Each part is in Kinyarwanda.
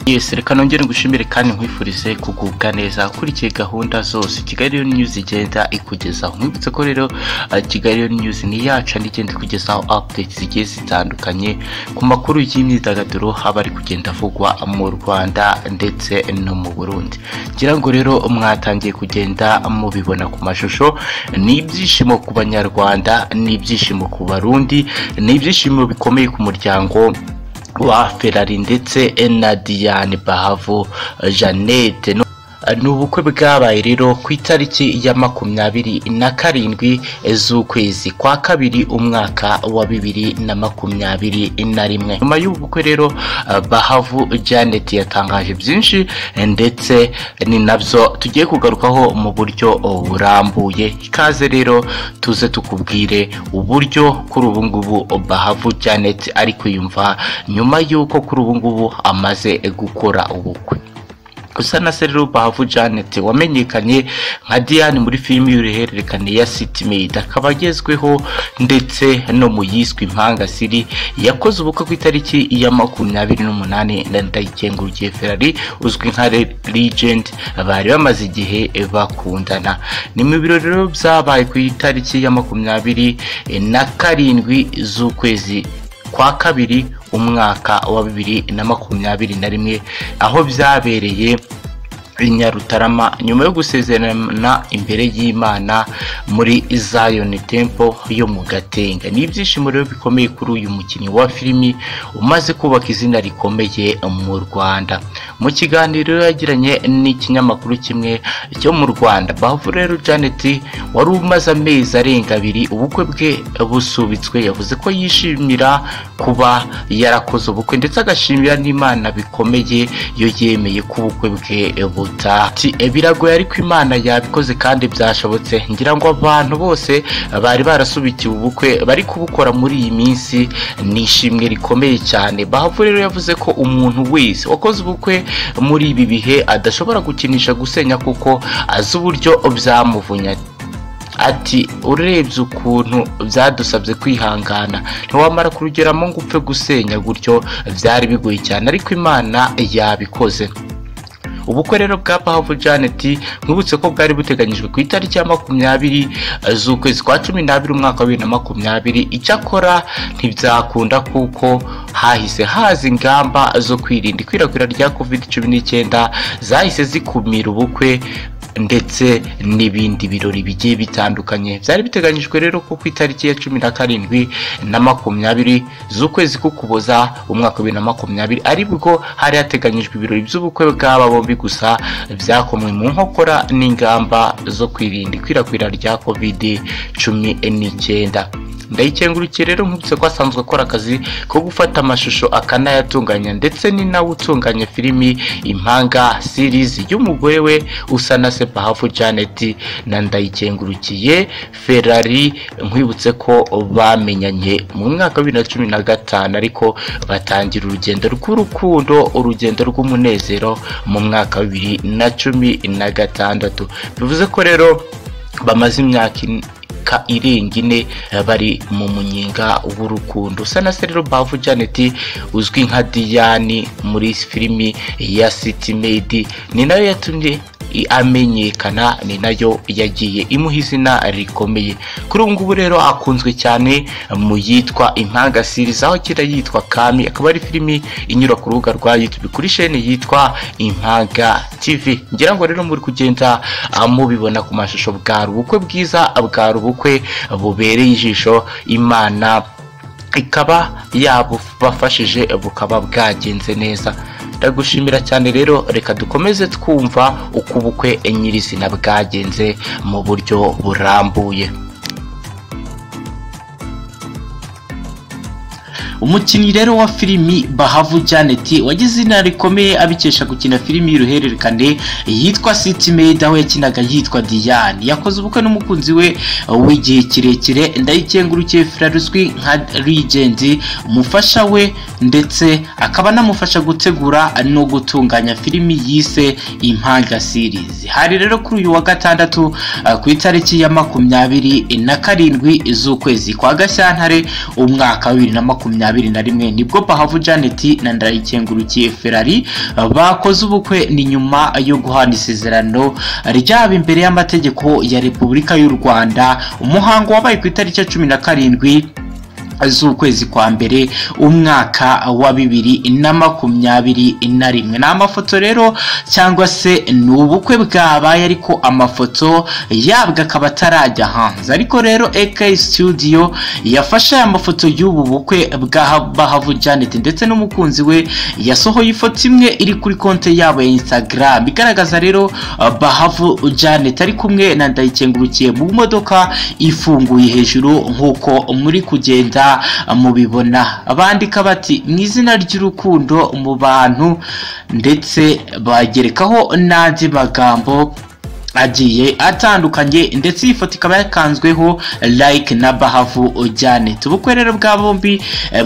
yesi reka nongere ngushimire kandi nkwifurize kugubwa neza ukurikiye gahunda zose kigali rero news igenda ikugezaho nkwibutse ko rero eh, kigali rero news ni yacu andi igenda ikugezaho updates zigiye zitandukanye ku makuru y'imyidagaduro aba ari kugenda avugwa mu rwanda ndetse no mu burundi ngira ngo rero mwatangiye kugenda mubibona ku mashusho ni ibyishimo ku banyarwanda ni ibyishimo ku barundi ni ibyishimo bikomeye ku muryango wa ferari ndetse na diane bahavu jeannette Nu- ni ubukwe bwabaye rero ku itariki ya makumyabiri na karindwi z'ukwezi kwa kabiri umwaka wa bibiri na makumyabiri na rimwe nyuma y'ubu bukwe rero eh, bahavu janet yatangaje byinshi eh, ndetse ni nabyo tugiye kugarukaho mu buryo oh, burambuye ikaze rero tuze tukubwire uburyo kuri ubu ngubu bahavu janet ari kwiyumva nyuma y'uko kuri ubu ngubu amaze gukora ubukwe gusa na rero bahavu janet wamenyekanye nka diane muri filimi y'uruhererekane ya city maid akaba agezweho ndetse no mu yiswe impanga siri yakoze ubukwe ku itariki ya makumyabiri n'umunani na ndayikengurukiye ferari uzwi nka Re- legend bari bamaze igihe bakundana ni mu birori rero byabaye ku itariki ya makumyabiri na karindwi z'ukwezi kwa kabiri umwaka wa bibiri na makumyabiri na rimwe aho byabereye i nyarutarama nyuma yo gusezerana imbere y'imana muri zion temple yo mu gatenga ni ibyishimo rero bikomeye kuri uyu mukinnyi wa filimi umaze kubaka izina rikomeye mu rwanda mu kiganiro yagiranye n'ikinyamakuru kimwe cyo mu rwanda bavu rero janet wari umaze amezi arenga abiri ubukwe bwe busubitswe yavuze ko yishimira kuba yarakoze ubukwe ndetse agashimira n'imana bikomeye iyo yemeye ko ubukwe bwe butaha Ati, "E, biragoye ariko imana yabikoze kandi byashobotse ngira ngo abantu bose bari barasubikiwe ubukwe bari kubukora muri iyi minsi ni ishimwe rikomeye cyane bahavu rero yavuze ko umuntu wese wakoze ubukwe muri ibi bihe adashobora gukinisha gusenya kuko azi uburyo byamuvunya ati urebye ukuntu byadusabye kwihangana ntiwamara kurugeramo ngo upfe gusenya gutyo byari bigoye cyane ariko imana yabikoze ubukwe rero bwa bahavu janet mwibutse ko bwari buteganyijwe ku itariki ya makumyabiri eh, z'ukwezi kwa cumi n'abiri umwaka wa bibiri na makumyabiri icyakora ntibyakunda kuko hahise haza ingamba zo kwirinda ikwirakwira rya covid cumi n'icyenda zahise zikumira ubukwe ndetse n'ibindi birori bigiye bitandukanye byari biteganyijwe rero ko ku itariki ya cumi na karindwi na makumyabiri z'ukwezi k'ukuboza umwaka wa bibiri na makumyabiri ari bwo hari hateganyijwe ibirori by'ubukwe bw'aba bombi gusa byakomwe mu nkokora n'ingamba zo kwirinda ikwirakwira rya covid cumi n'icyenda ndayikengurukiye rero nkubise ko asanzwe akora akazi ko gufata amashusho akanayatunganya ndetse ni nawe utunganya filimi impanga series y'umugore we usa na se bahafu janet na ndayikengurukiye ferari nkwibutse ko bamenyanye mu mwaka wa bibiri na cumi na gatanu ariko batangira urugendo rw'urukundo urugendo rw'umunezero mu mwaka wa bibiri na cumi na gatandatu bivuze ko rero bamaze imyaka in- ka irenga ine eh, bari mu munyenga w'urukundo usa na se rero bavu janet uzwi nka diyani muri filimi ya city maid ni nayo yatumye i- amenyekana ni nayo yagiye imuha izina rikomeye kuri ubu ngubu rero akunzwe cyane mu yitwa impanga series aho kera yitwa kami akaba ari filimi inyura ku rubuga rwa youtube kuri sheni yitwa impanga tv ngira ngo rero muri kugenda ah, mubibona ku mashusho bwari ubukwe bwiza bwari ubukwe bubereye ijisho imana ikaba yabubafashije bukaba bwagenze neza ndagushimira cyane rero reka dukomeze twumva uko ubukwe nyirizina bwagenze mu buryo burambuye umukinnyi rero wa filimi bahavu janet wagize izina rikomeye abikesha gukina filimi y'uruhererekane yitwa City Maid aho yakinaga yitwa Diane yakoze ubukwe n'umukunzi we w'igihe kirekire ndayikengurukiye flaruswi nka Legend umufasha we ndetse akaba anamufasha gutegura no gutunganya filimi yise Impanga series hari rero kuri uyu wa gatandatu uh, ku itariki ya makumyabiri na karindwi z'ukwezi kwa Gashyantare umwaka wa bibiri na makumyabiri na rimwe nibwo Bahavu Janet na Ndayikengurukiye Ferrari uh, bakoze ubukwe ni nyuma yo guhana isezerano ryaba imbere y'amategeko ya Repubulika y'u Rwanda umuhango wabaye ku itariki ya cumi na karindwi z'ukwezi kwa mbere umwaka wa bibiri na makumyabiri na rimwe ni amafoto rero cyangwa se ni ubukwe bwabaye ariko amafoto yabwo akaba atarajya hanze ariko rero AK studio yafashe aya mafoto y'ubu bukwe bwa Bahavu Janet ndetse n'umukunzi we yasohoye ifoto imwe iri kuri konte yabo ya Instagram igaragaza rero uh, Bahavu Janet ari kumwe na Ndayikengurukiye mu modoka ifunguye hejuru nk'uko muri kugenda mubibona bandika bati mu izina ry'urukundo mu bantu ndetse bagerekaho n'andi magambo agiye atandukanye ndetse iyi foto ikaba yakanzweho like na bahavu janet ubukwe rero bwa bombi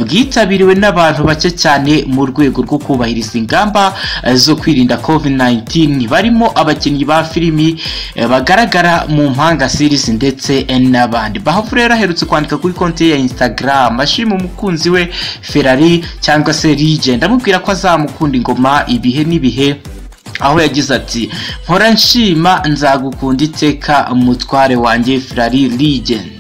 bwitabiriwe n'abantu bake cyane mu rwego rwo kubahiriza ingamba zo kwirinda covid 19 barimo abakinnyi ba filimi bagaragara mu mpanga series ndetse n'abandi bahavu rero aherutse kwandika kuri konti ya instagram ashima umukunzi we ferrari cyangwa se legend amubwira ko azamukunda ingoma ibihe n'ibihe aho yagize ati mpora nshima nzagukunda iteka umutware wanjye Ferrari Legend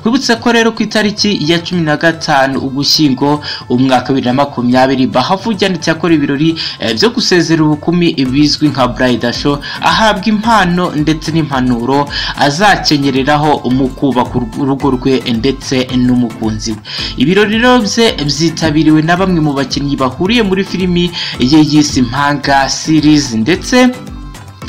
twibutse ko rero ku itariki ya cumi na gatanu ugushyingo umwaka bibiri na makumyabiri bahavujyanitse akora ibirori byo gusezera ubukumi bizwi nka burayida sho ahabwa impano ndetse n'impanuro azakenyereraho mu kubaka urugo rwe ndetse n'umukunzi we ibirori rero bye byitabiriwe na bamwe mu bakinnyi bahuriye muri filimi ye yise impanga series ndetse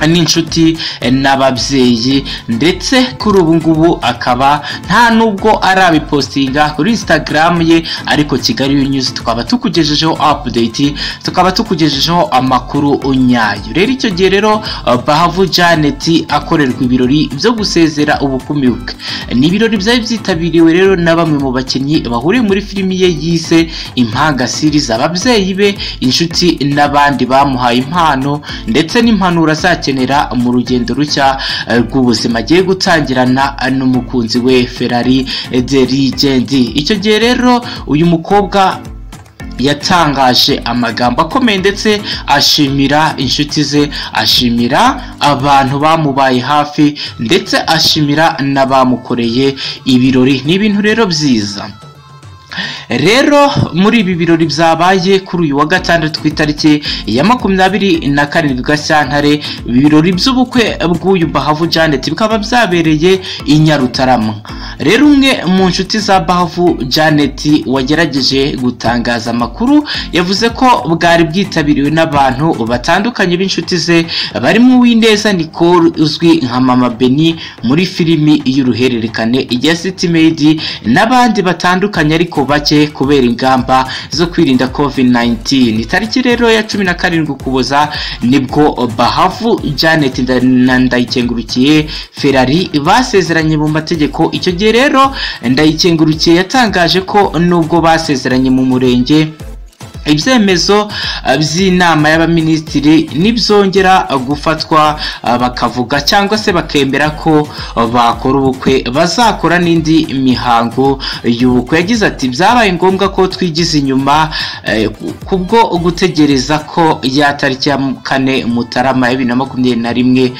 n'inshuti n'ababyeyi ndetse kuri ubu ngubu akaba nta nubwo arabipostinga kuri instagram ye ariko kigali news tukaba tukugejejeho update tukaba tukugejejeho amakuru nyayo rero icyo gihe rero bahavu janet akorerwa ibirori byo gusezera ubukumi bwe ni ibirori byari byitabiriwe rero na bamwe mu bakinnyi bahuriye muri filimi ye yise impanga series ababyeyi be inshuti n'abandi bamuhaye impano ndetse n'impanuro azakenera akenera mu rugendo rushya rw'ubuzima agiye gutangirana n'umukunzi we Ferrari de Legend icyo gihe rero uyu mukobwa yatangaje amagambo akomeye ndetse ashimira inshuti ze ashimira abantu bamubaye hafi ndetse ashimira n'abamukoreye ibirori ni ibintu rero byiza rero muri ibi birori byabaye kuri uyu wa gatandatu ku itariki ya makumyabiri na karindwi gashyantare ibirori by'ubukwe bw'uyu bahavu janet bikaba byabereye i nyarutarama rero umwe mu nshuti za bahavu janet wagerageje gutangaza amakuru yavuze ko bwari bwitabiriwe n'abantu batandukanye b'inshuti ze barimo uw'ineza nicole uzwi nka mama beni muri filimi y'uruhererekane ya city made n'abandi batandukanye ariko bake kubera ingamba zo kwirinda covid 19 itariki rero ya cumi na karindwi ukuboza nibwo bahavu janet na ndayikengurukiye ferrari basezeranye mu mategeko icyo gihe rero ndayikengurukiye yatangaje ko nubwo basezeranye mu murenge ibyemezo by'inama y'abaminisitiri nibyongera gufatwa bakavuga cyangwa se bakemera ko bakora ubukwe bazakora n'indi mihango y'ubukwe yagize ati byabaye ngombwa ko twigize inyuma kubwo gutegereza ko ya tariki ya kane mutarama ya bibiri na makumyabiri na rimwe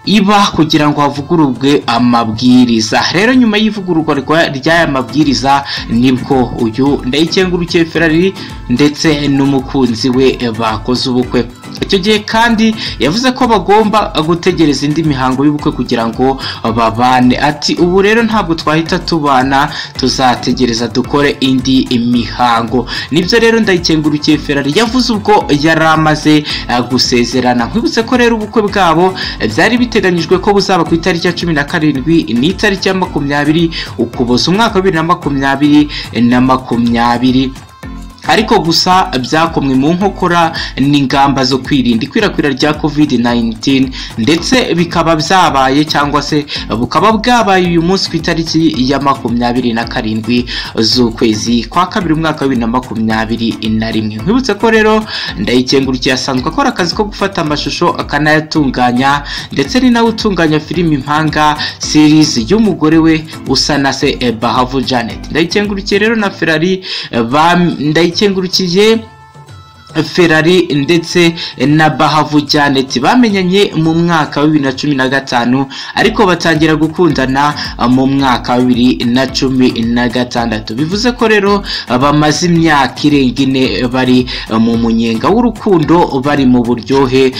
iba kugira ngo havugururwe amabwiriza rero nyuma y'ivugururwa ry'aya mabwiriza nibwo uyu ndayikengurukiye ferari ndetse n'umukunzi we bakoze ubukwe icyo gihe kandi yavuze ko bagomba gutegereza indi mihango y'ubukwe kugira ngo babane ati ubu rero ntabwo twahita tubana tuzategereza dukore indi mihango nibyo rero ndayikengurukiye ferari yavuze ubwo yari amaze gusezerana nkwibutse ko rero ubukwe bwabo byari biteganyijwe ko buzaba ku itariki ya cumi na karindwi n'itariki ya makumyabiri ukuboza umwaka wa bibiri na makumyabiri na makumyabiri ariko gusa byakomwe mu nkokora n'ingamba zo kwirinda ikwirakwira rya covid 19 ndetse bikaba byabaye cyangwa se bukaba bwabaye uyu munsi ku itariki ya makumyabiri na karindwi z'ukwezi kwa kabiri umwaka wa bibiri na makumyabiri na rimwe nkwibutse ko rero ndayikengurukiye asanzwe akora akazi ko gufata amashusho akanayatunganya ndetse ni nawe utunganya filimi impanga series y'umugore we usa na se bahavu janet ndayikengurukiye rero na ferari ndayikengurukiye ferari ndetse na bahavu janeti bamenyanye mu mwaka wa bibiri na cumi na gatanu ariko batangira gukundana mu mwaka wa bibiri na cumi na gatandatu bivuze ko rero bamaze imyaka irenga ine bari mu munyenga w'urukundo bari mu buryohe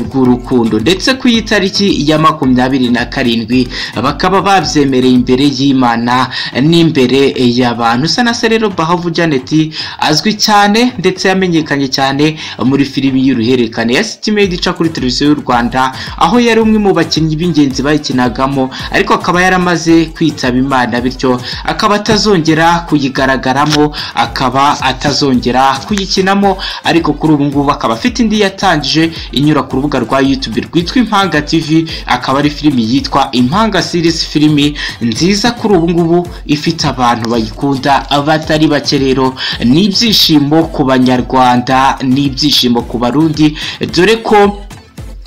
bw'urukundo ndetse ku itariki ya makumyabiri na karindwi bakaba babyemereye imbere y'imana n'imbere y'abantu usa na se rero bahavu janeti azwi cyane ndetse yamenyekanye cyane cyane muri filimi y'uruhererekane ya sitimedi ica kuri televiziyo y'u rwanda aho yari umwe mu bakinnyi b'ingenzi bayikinagamo ariko akaba yaramaze kwitaba imana bityo akaba atazongera kuyigaragaramo akaba atazongera kuyikinamo ariko kuri ubu ngubu akaba afite indi yatangije inyura ku rubuga rwa yutube rwitwa impanga tv akaba ari filimi yitwa impanga series filimi nziza kuri ubu ngubu ifite abantu bayikunda batari bake rero ni ibyishimo ku banyarwanda n'ibyishimo ku barundi dore ko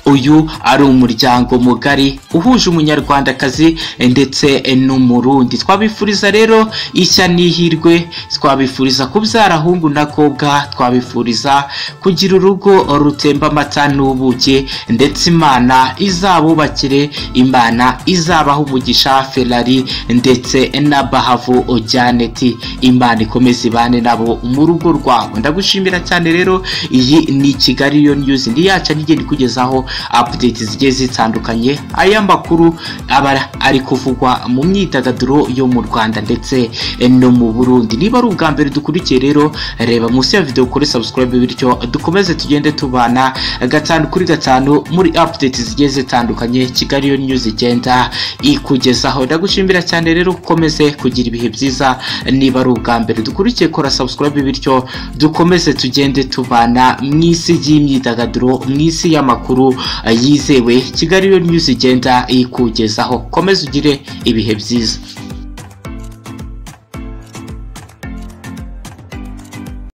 uyu ari umuryango mugari uhuje umunyarwandakazi ndetse n'umurundi twabifuriza rero ishya n'ihirwe twabifuriza kubyara ahungu na kobwa twabifuriza kugira urugo rutemba amata n'ubuki ndetse imana izabubakire imana izabaha umugisha ferari ndetse na bahavu ojyaneti imana ikomeze ibane nabo mu rugo rwabo ndagushimira cyane rero iyi ni kigali yo nyuzi ndi yacu nigenda ikugezaho apudeti zigiye zitandukanye aya makuru aba ari kuvugwa mu myidagaduro yo mu rwanda ndetse no mu burundi niba ari ubwa mbere dukurikiye rero reba munsi ya videwo kuri sabusikarayibe bityo dukomeze tugende tubana gatanu kuri gatanu muri apudeti zigiye zitandukanye kigali yo nyuzi igenda ikugezaho ndagushimira cyane rero ukomeze kugira ibihe byiza niba ari ubwa mbere dukurikiye kora sabusikarayibe bityo dukomeze tugende tubana mu isi y'imyidagaduro mu isi y'amakuru yizewe kigali yo nyuzi igenda iyikugezaho komeza ugire ibihe byiza